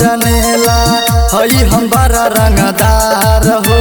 जनेला हई हम बड़ा रंगदार हो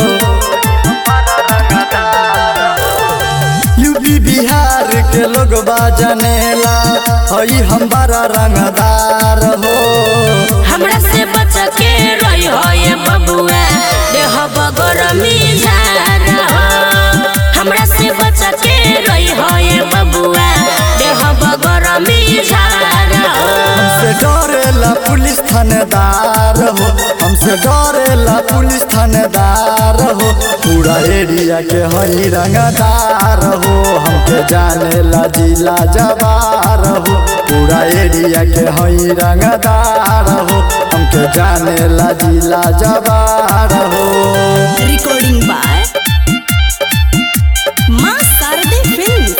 यूपी बिहार के लोग जनेला हई हम बड़ा रंगदार हो हमरा से बच के रही हो ये बबुआ देह बगरमी झार हो हमरा से बच के रही हो ये बबुआ देह बगरमी झार हो हमसे डरेला पुलिस थानेदार हो हमसे डरेला पुलिस थानेदार हो पूरा एरिया के हई रंगदार हो हमके जानेला जिला जवार हो पूरा एरिया के हई रंगदार हो हमके जानेला जिला जवार हो Recording by Ma Sarde Films.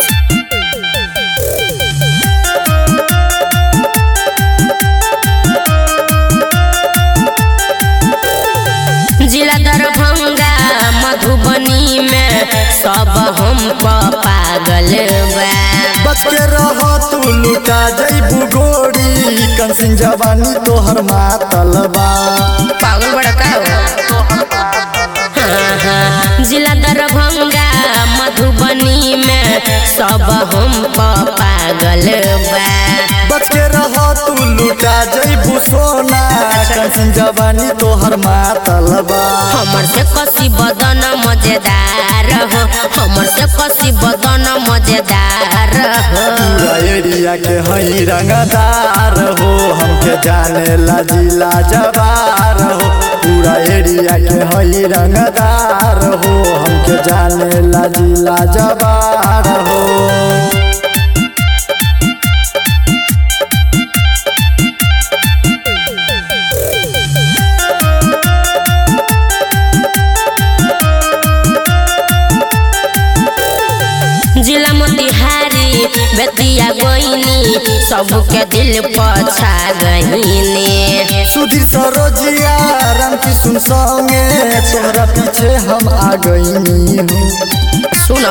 जिला दरभंगा मधुबनी में सब हम प पागल बा बच के रह तू लुटा जैबू गोरी कंसिन जवानी तोहर मातल बा पागल बड़ा का हो हाँ, हाँ। जिला दरभंगा मधुबनी में सब हम प पागल बा बच के रह तू लुटा जैबू सोना कंसिन जवानी तोहर मातल बा हमर से कसी बदन मजेदार हो हमर से कसी बदन मजेदार हो पूरा एरिया के हई रंगदार हो हमके जाने ला जिला जवार हो पूरा एरिया के हई रंगदार हो हमके जाने ला जिला जवार हो जिला मोतिहारी बेतिया गोइनी सबके दिल पछा गईनी सुधीर सरोजिया राम किशुन संगे तोहरा पीछे हम आ गईनी हूँ सुनो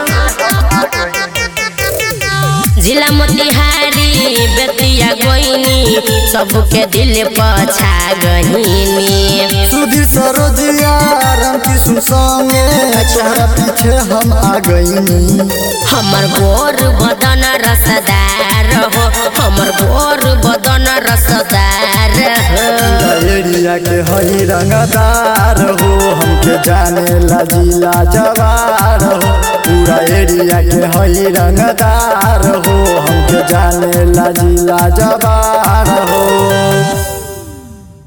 जिला मोतिहारी बेतिया गोइनी सबके दिल पछा गईनी सुधीर सरोजिया राम किशुन संगे तोहरा पीछे हम आ गईनी हमर गोर बदन रसदार हो हमर गोर बदन रसदार हो एरिया के हई रंगदार हो हमके जाने ला जिला जवार हो पूरा एरिया के हई रंगदार हो हमके जाने ला जिला जवार हो